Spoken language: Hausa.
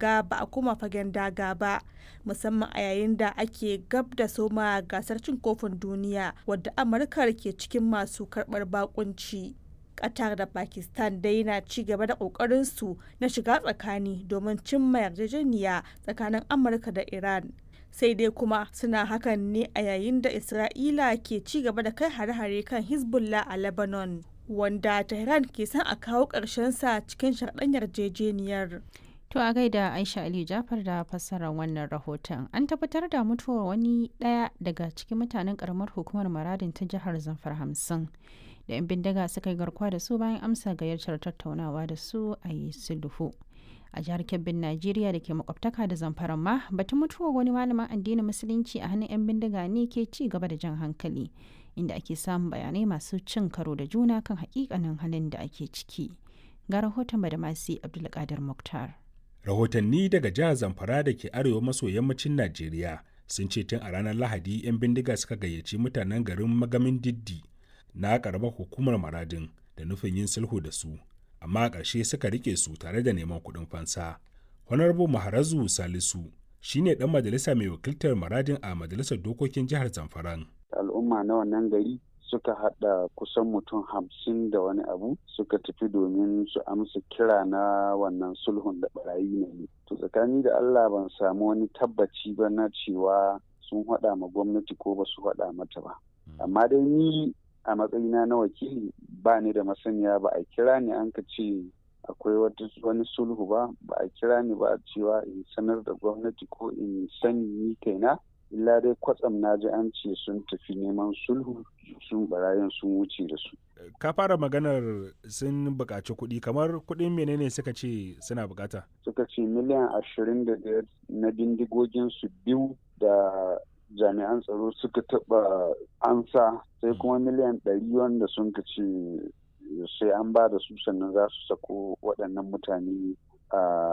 ga ba a koma fagen daga ba musamman a yayin da ake gab da soma gasar cin kofin duniya wadda amurka ke cikin masu karbar bakunci qatar da pakistan dai na ci gaba da su na shiga tsakani domin cimma yarjejeniya tsakanin amurka da iran sai dai kuma suna hakan ne a yayin da isra'ila ke ci gaba da kai hare-hare kan hezbollah a lebanon wanda tehran ke son a kawo sa cikin sharɗan yarjejeniyar To a gaida Aisha Ali Jafar da fassarar wannan rahoton. An tabbatar da mutuwar wani ɗaya daga cikin mutanen karamar hukumar Maradin ta jihar Zamfar hamsin. Da 'yan bindiga suka yi garkuwa da su bayan amsa gayyatar tattaunawa da su a yi sulhu. A jihar Kebbin Najeriya da ke makwabtaka da Zamfara ma batun mutuwar wani malamin addinin Musulunci a hannun 'yan bindiga ne ke ci gaba da jan hankali. Inda ake samun bayanai masu cin karo da juna kan hakikanin halin da ake ciki. Ga rahoton Badamasi Abdulkadir Muktar. rahotanni daga jihar zamfara da ke arewa maso yammacin najeriya sun ce tun a ranar lahadi 'yan bindiga suka gayyaci mutanen garin magamin diddi na karamar hukumar maradin da nufin yin sulhu da su amma a ƙarshe suka rike su tare da neman kuɗin fansa honorable maharazu salisu shine dan majalisa mai wakiltar maradin a majalisar dokokin jihar zamfaran al'umma na wannan gari suka hada kusan mutum hamsin da wani abu suka tafi domin su amsa kira na wannan sulhun da barayi ne to tsakani da allah ban samu wani tabbaci ba na cewa sun hada ma gwamnati ko ba su hada mata ba amma dai ni a matsayina na wakili ba ni da masaniya ba a kira ni an ka ce akwai wani sulhu ba ba a kira ni ba cewa in sanar da gwamnati ko in sani ni kaina illa dai kwatsam na ji an ce sun tafi neman sulhu sun barayin sun wuce da su. Ka fara maganar sun buƙaci kuɗi kamar kuɗin menene suka ce suna buƙata? Suka ce miliyan ashirin da ɗaya na bindigogin su biyu da jami'an tsaro suka taɓa ansa sai kuma miliyan ɗari wanda sun ka ce sai an ba da su sannan za su sako waɗannan mutane a